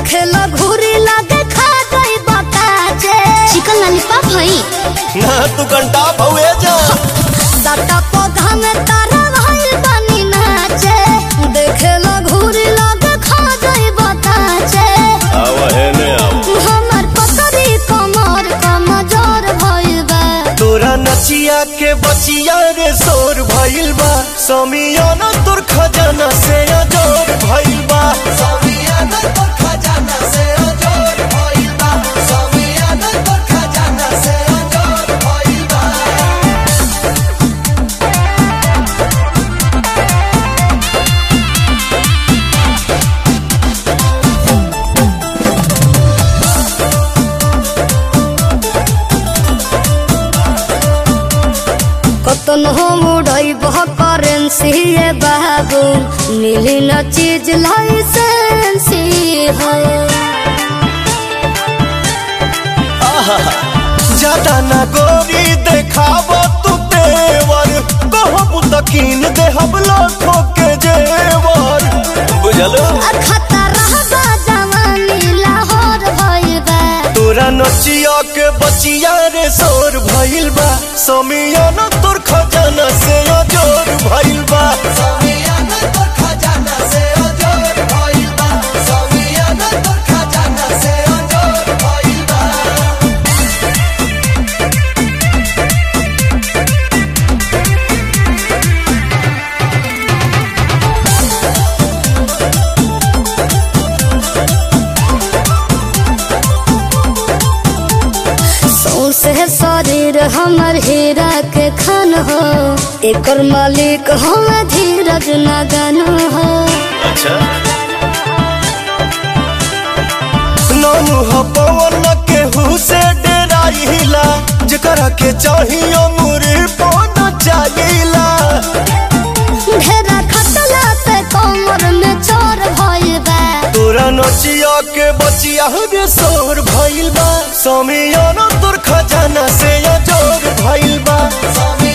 देखे लो घूरी लगे खा गई बताजे चिकन लॉलीपॉप हई ना तू घंटा भवे जा दाता पौधा में तारा भाई बनी नाचे देखे लो घूरी लगे खा गई बताजे आव है ने आव हमर पतरी कमर कमजोर भइल बा तोरा नचिया के बचिया रे शोर भइल बा समियाना तोर खजाना से अजोर भइल बा समियाना तोर खजाना से अजोर भइल बा समियाना तोर खजाना से अजोर भइल बा कतन हम उड़ई बह करेंसी ये बाबू मिली न चीज लाइसेंसी है ज्यादा ना गोरी देखाव तू तेवर कहबू तकीन देहब लाखों के जेवर बुझलो खतरा बा जवानी लाहौर भइल बा तोरा नचिया के बचिया रे शोर भइल बा समियाना तोर खजाना से अजोर भइल बा समियाना तोर खजाना से अजोर भइल बा समियाना तोर खजाना से अजोर भइल बा सौसे शरीर हमर हीरा के खान हो एकर मालिक हम धीरज नगन हो अच्छा नाम ह पवन केहू से डेराइला जेकरा के चाहियो मुरी पन चाहिला ढेरा खटला पे कमर में चोर भइल बा तोरा नचिया के बचिया रे शोर भइल बा समियाना तोर खजाना से अजोर भइल बा समियाना